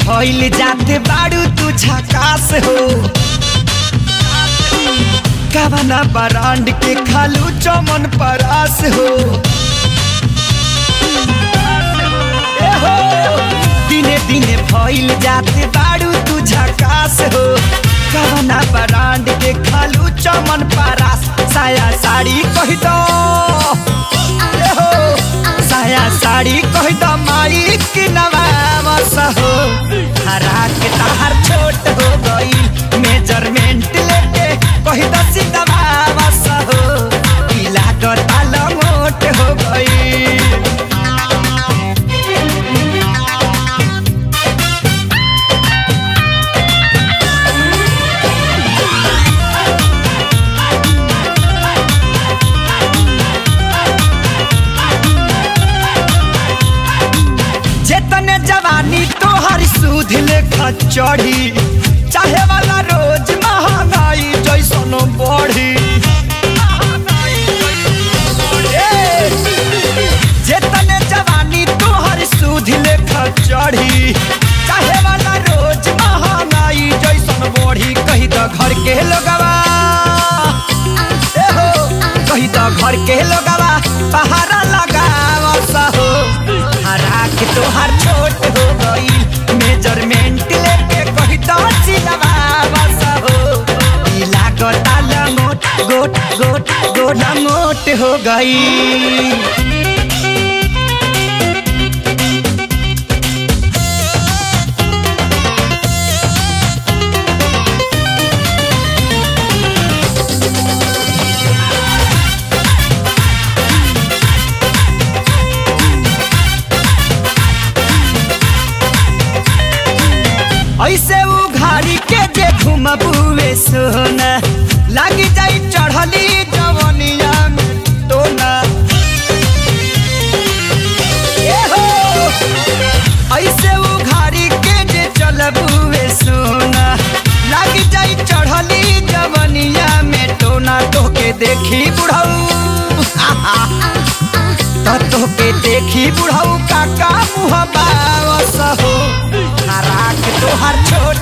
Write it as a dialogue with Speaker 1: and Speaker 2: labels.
Speaker 1: भइल जाते बाड़ू तू झकास हो कवना बरांड के खालू चमन परास हो ए हो, दिने दिने भइल जाते बाड़ू तू झकास हो कवना बरांड के खालू चमन परास साया साड़ी कह दो ए हो, साया साड़ी कह दो माई की नवामस हो हरा के तार छोट हो गई मेजरमेंट लेके कह दो सीधवामस हो पीला को ताल मोट हो गई जेतने जवानी तोहर सूद लेखा चढ़ी चाहे वाला रोज महंगाई जैसन बढ़ी ए, जेतने जवानी तोहर सूद लेखा चढ़ी चाहे वाला रोज महंगाई जैसन बढ़ी कही तो घर के लोगवा ए हो, कही तो घर के लोगवा पहाड़ा लगावा सहो हरा के तोहार छोट हो गई मेजरमेंट लेके कही तो चिलवा सहो पीला गोटाल मोट गोट गोट गोला मोट हो गई ऐसे उघाड़ी के जे घुमबुए सोना लग जाई चढ़ली जवनिया में टोना ए हो ऐसे उघाड़ी के जे चलबुए सोना लग जाई चढ़ली जवनिया में टोना तोके देखी बुढ़ऊ तो के देखी बुढ़ऊ काका मुँह बावस हो हरा के तोहर छोट